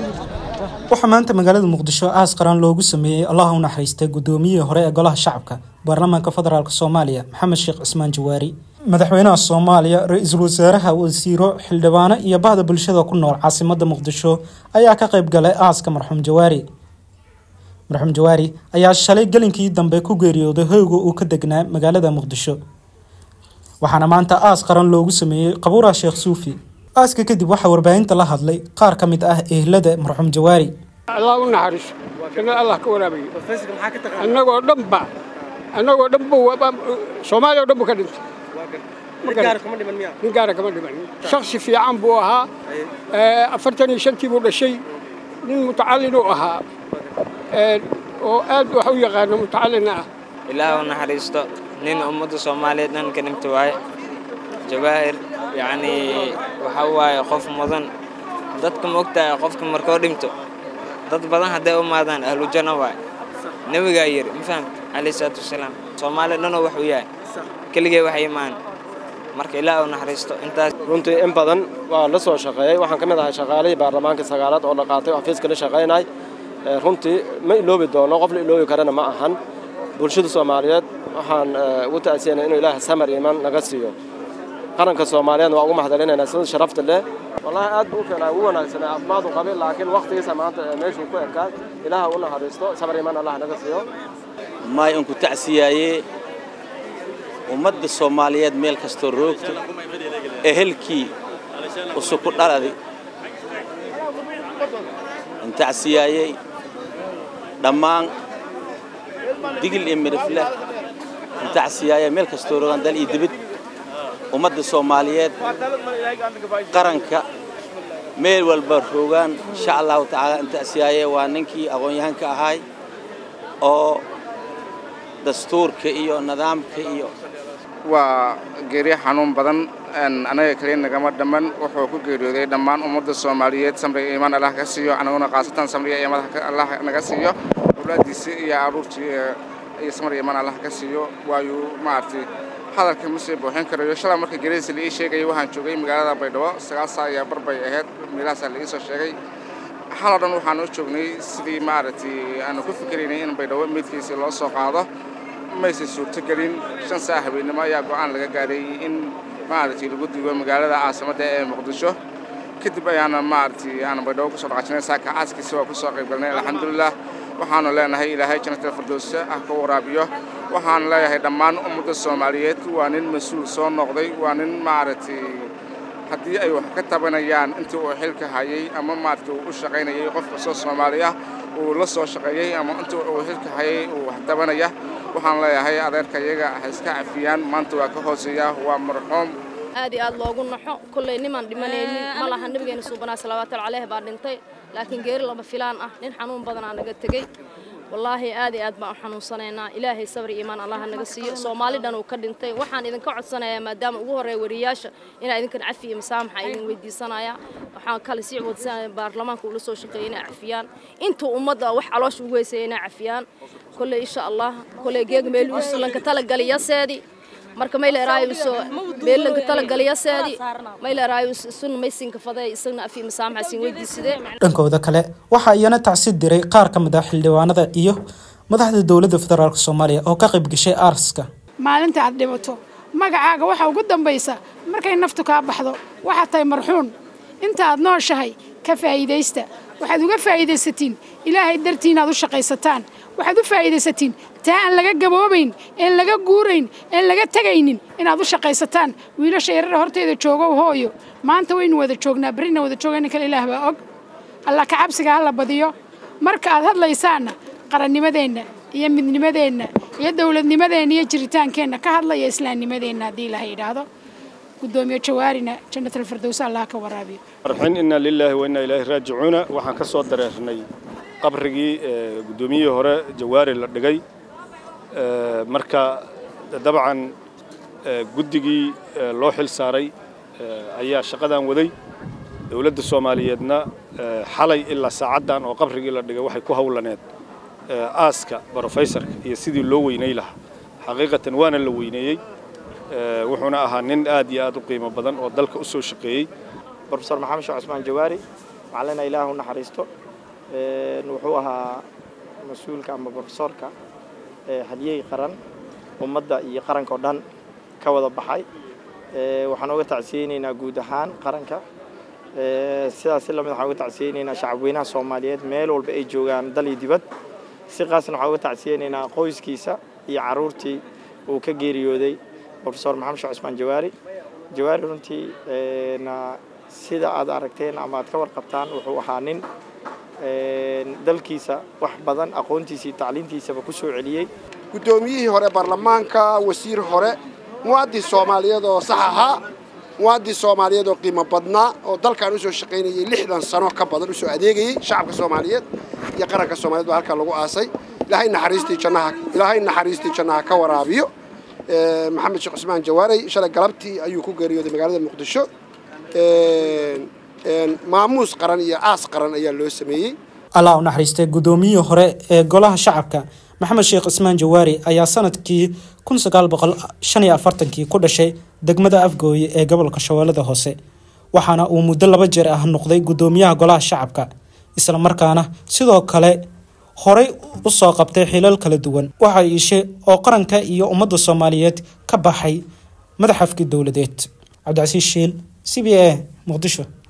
waxaa maanta magaalada muqdisho aas qaran loogu sameeyey allaha u naxariistay guddoomiyihii hore ee golaha shacabka baarlamaanka federaalk soomaaliya maxamed sheekh cismaan jawaari madaxweynaha soomaaliya ra-iisul wasaaraha wasiiro xildhibaano iyo bahda bulshada ku nool caasimadda muqdisho ayaa ka qayb galay aaska marxuum jawaari marxuum jawaari ayaa shalay gelinkii dambe ku geeriyooday hoyga uu ka degnaa magaalada muqdisho waxaana maanta aas qaran loogu sameeyey qabuura sheekh suufi aaska kadib waxaa warbaahinta la hadlay qaar ka mid ah ehlada marxuum jawaari allah u naxariiso jannada allah ka waraabayo annagoo dhanba annagoo dhanba soomaaliya oo dhan bu ka dhintay nin gaara kama dhiman shaksi fiican buu ahaa afartan iyo shantii buu dhashay nin mutacallin uu ahaa oo aad wax u yaqaano mutacallina ah ilaah u naxariisto nin ummadda soomaaliyeed dhan ka dhimta waaye jawaahir yacnii waxa waaye qof mudan dadka ma ogtahay qofka markoo dhinto dad badan hadday u maadaan ahlu janno waaye nebigaa yidhi ma fahamta calayhi salaatu wasalaam soomaaliya dhanoo wax u yahay keligee wax imaan marka ilaah u naxariisto intaas runtii in badan waa la soo shaqeeyey waxaan ka mid ahay shaqaalihii baarlamaanka sagaalaad oo la qaatay xafiiska la shaqaynay runtii ma iloobi doono qof la iloobi karana ma ahan bulshada soomaaliyeed waxaan ugu ta'asiyanay inuu ilaaha samar iimaan naga siiyo qaranka soomaaliyeed waa ugu mahadcelinaynaa sida sharafta leh wallaahi aad buu u fiicnaa ugu wanaagsanaa caafimaad u qabay laakiin waqtigiisa maanta meeshuu ku ekaa ilaaha u naxariisto samar iimaan allah naga siiyo maay unku tacsiyaayee ummadda soomaaliyeed meel kastoo roogto ehelkii usuku dhaladi intacsiyaayey dhammaan digil iyo midhifleh intacsiyaayey meel kastoo roogaan dal iyo dibid ummadda soomaaliyeed qaranka meel walba roogaan insha allahu tacaala intacsiyaayey waa ninkii aqoon-yahanka ahaay oo dastuurka iyo nidaamka iyo waa geeriyo xanuun badan anaga kaliya nagama dhamman wuxuu ku geeriyooday dhammaan ummadda soomaaliyeed samriga iimaan allah ka siiyo anaguna khaasatan samriga iimaan allah naga siiyo awlaadiisii iyo aruurtii iyo samriga iimaan allah ka siiyo waayu maaragtay hadalka ma sii buuxin karayo shalay marka geeridiisa la ii sheegayay waxaan joogay magaalada baydhabo sagaal saa iyo bar bay ahayd meelahaasaa la ii soo sheegay xaloo dhan waxaan u joognay sidii maaragtay aanu ku fikiraynay in baydhabo meydkiisii loo soo qaado maysan suurtogelin shan saa habeennimo ayaa go'aan laga gaaray in maaragtay lagu dugo magaalada caasimadda ee muqdisho kadib ayaana maaragtay aanu baydhabo kusoo dhaqaajinay saaka caaskiisi waa kusoo qayb galnay alxamdulilah waxaanu leenahay ilaahay jannatal firdowsa ah ka waraabiyo waxaanu leeyahay dhammaan ummadda soomaaliyeed waa nin mas-uul soo noqday waa nin maaragtay haddii ay wax ka tabanayaan intii uu xilka hayay ama maaragtay uu u shaqaynayay qof kastoo soomaali ah uu la soo shaqeeyey ama intii uu xilka hayay uu wax tabanaya waxaan leeyahay adeerka iyaga ha iska cafiyaan maanta waa ka hooseeya waa marxuum aad iyo aad loogu naxo kolley nimaan dhimanaynin ma laha nabigeena suubanaa salawaatullahi caleyh baa dhintay laakiin geeri lama filaan ah nin xanuun badanaa naga tegey wallaahi aad iyo aad baan u xanuunsanaynaa ilaahay sabri iimaan allaha naga siiyo soomaali dhan uu ka dhintay waxaan idinka codsanayaa maadaama ugu horreeya wariyaasha inaa idinkan cafi iyo masaamaxa idin weydiisanaya waxaan kale sii wadsanaya baarlamaanka uu la soo shaqeeyay inay cafiyaan intuu ummadda wax caloosha ugu heysaya inay cafiyaan kolley insha allah kolley geeg meeluus lanka talagaliyaseedii marka mayleraayo beelanka talagaliyaseedii mayleraayo sun maysinka faday isagna afi masaamaxa siin weydiisadee dhankooda kale waxaa iyana tacsid diray qaar ka mid ah xildhibaanada iyo madaxda dowladda federaalk soomaaliya oo ka qayb gashay aarska maalinta aad dhibato magacaaga waxaa ugu dambaysa markay naftu kaa baxdo waxaad tahay marxuun inta aad nooshahay ka faa'iidaysta waxaad uga faa'iidaysatiin ilaahay dartii inaad u shaqaysataan waxaad u faa'iidaysatiin taa aan laga gaboobayn een laga guurayn een laga tegaynin inaad u shaqaysataan wiilasha yarara horteyda joogow hooyo maanta waynu wada joognaa berrina wada joogayna kale ilaah baa og allah ka cabsiga ha la badiyo marka aad hadlaysaanna qarannimadeenna iyo midnimadeenna iyo dowladnimadeenna iyo jiritaankeenna ka hadlaya islaamnimadeenna haddii ilaha yidhaahdo gudoomiye jawaarina jannatal firdowsa allah ka waraabiyo arxin inna lilaahi wa inna ilaahi raajicuuna waxaan ka soo dareernay qabrigii guddoomiyihii hore jawaari la dhigay marka dabcan guddigii loo xil saaray ayaa shaqadan waday dowladda soomaaliyeedna xalay ilaa saacaddan oo qabrigii la dhigay waxay ku howlaneed aaska brofeysarka iyo sidii loo weynay lahaa xaqiiqatan waana la weyneeyey wuxuuna ahaa nin aad iyo aad u qiimo badan oo dalka u soo shaqeeyey brofesor maxamed sheekh cusmaan jawaari waxaan leenahay ilaah u naxariisto wuxuu ahaa mas-uulka ama profesorka hadiyey qaran ummadda iyo qaranka oo dhan ka wada baxay waxaan uga tacsiyeyneynaa guud ahaan qaranka sidaas si lamid waxaan uga tacsiyeyneynaa shacabweynaha soomaaliyeed meel walba ay joogaan dal iyo dibad si qaasna waxaan uga tacsiyeyneynaa qoyskiisa iyo caruurtii uu ka geeriyooday profesor maxamed sheekh cusmaan jawaari jawaari runtii sida aad aragteen ama aad ka warqabtaan wuxuu ahaa nin dalkiisa wax badan aqoontiisa iyo tacliintiisaba ku soo celiyey guddoomiyihii hore baarlamaanka wasiir hore muwaadin soomaaliyeed oo sax ahaa muwaadin soomaaliyeed oo qiimo badnaa oo dalkan usoo shaqaynayay lixdan sano ka badan usoo adeegayey shacabka soomaaliyeed iyo qaranka soomaaliyed baa halkaa lagu aasay ilaahay naxariistii jannaha ilaahay naxariistii jannaha ka waraabiyo maxamed sheekh cusmaan jawaarey shalay galabtii ayuu ku geeriyooday magaalada muqdisho maamuus qaran iyo aas qaran ayaa loo sameeyey allah u naxariistay guddoomiyihii hore ee golaha shacabka maxamed sheekh cismaan jawaari ayaa sanadkii kun sagaal boqol shan iyo afartankii ku dhashay degmada afgooye ee gobolka shabeellada hoose waxaana uu muddo laba jeer ah noqday guddoomiyaha golaha shacabka islamarkaana sidoo kale horey u soo qabtay xilal kala duwan waxa iishe oo qaranka iyo ummadda soomaaliyeed ka baxay madaxafkii dowladeed cabdicasiis shiil c b a muqdisho